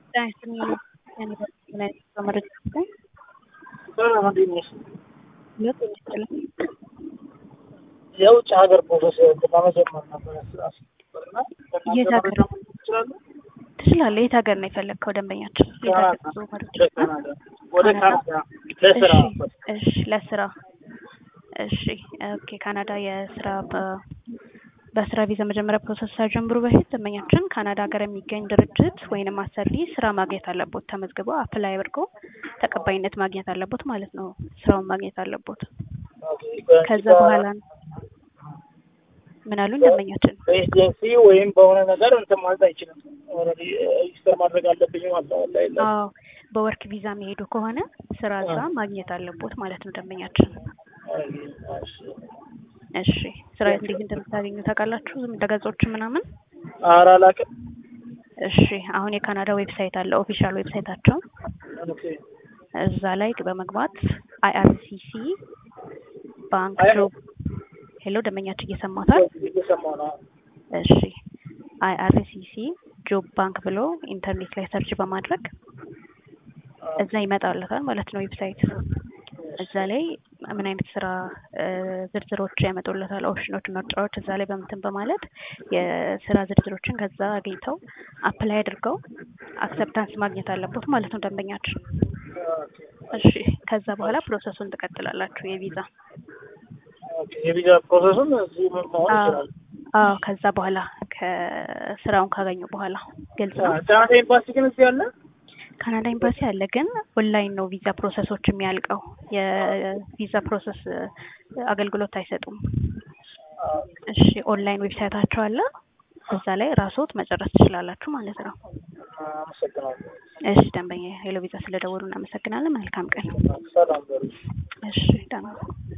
የውጭ ሀገር ፕሮሰስ ለመጀመር ነበር እና የት ሀገር? ትችላለህ። የት ሀገር ነው የፈለግከው ደንበኛችን? የት ሀገር ጉዞ መረጃ? ወደ ካናዳ ለስራ እሺ፣ ለስራ እሺ። ኦኬ ካናዳ የስራ በ- በስራ ቪዛ መጀመሪያ ፕሮሰስ ሳይጀምሩ በፊት ደንበኛችን ካናዳ ሀገር የሚገኝ ድርጅት ወይንም አሰሪ ስራ ማግኘት አለቦት። ተመዝግበው አፕላይ አድርገው ተቀባይነት ማግኘት አለቦት ማለት ነው። ስራውን ማግኘት አለቦት። ከዛ በኋላ ነው ምን አሉኝ ደንበኛችን? በኤጀንሲ ወይም በሆነ ነገር እንትን ማለት አይችልም። ኦልሬዲ ሬጅስተር ማድረግ አለብኝ ማለት ነው። ላይ ላይ አዎ በወርክ ቪዛ የሚሄዱ ከሆነ ስራ እዛ ማግኘት አለቦት ማለት ነው ደንበኛችን። እሺ ስራ እንዴት እንደምታገኙ ታውቃላችሁ? ዝም ድረገጾች ምናምን? ኧረ አላውቅም። እሺ አሁን የካናዳ ዌብሳይት አለ ኦፊሻል ዌብሳይታቸው ኦኬ እዛ ላይ በመግባት አይአርሲሲ ባንክ ጆብ ሄሎ ደንበኛችን እየሰማታል? እየሰማሁ ነው። እሺ አይአርሲሲ ጆብ ባንክ ብሎ ኢንተርኔት ላይ ሰርች በማድረግ እዛ ይመጣለታል ማለት ነው ዌብሳይት። እዛ ላይ ምን አይነት ስራ እ ዝርዝሮች ያመጡለታል፣ ኦፕሽኖች፣ ምርጫዎች እዛ ላይ በምትን በማለት የስራ ዝርዝሮችን ከዛ አግኝተው አፕላይ አድርገው አክሰፕታንስ ማግኘት አለቦት ማለት ነው ደንበኛችን። እሺ ከዛ በኋላ ፕሮሰሱን ትቀጥላላችሁ የቪዛ ኦኬ የቪዛ ፕሮሰሱን እዚህ መሆን ይችላል። አዎ ከዛ በኋላ ከስራውን ካገኙ በኋላ ግልጽ ነው። ካናዳ ኤምባሲ ግን እዚህ አለ። ካናዳ ኤምባሲ አለ፣ ግን ኦንላይን ነው ቪዛ ፕሮሰሶች የሚያልቀው። የቪዛ ፕሮሰስ አገልግሎት አይሰጡም። እሺ ኦንላይን ዌብሳይታቸው አለ፣ እዛ ላይ ራስዎት መጨረስ ትችላላችሁ ማለት ነው። አመሰግናለሁ። እሺ ደንበኛ ሄሎ ቪዛ ስለደወሉ እናመሰግናለን። መልካም ቀን። ሰላም በሉ። እሺ ደህና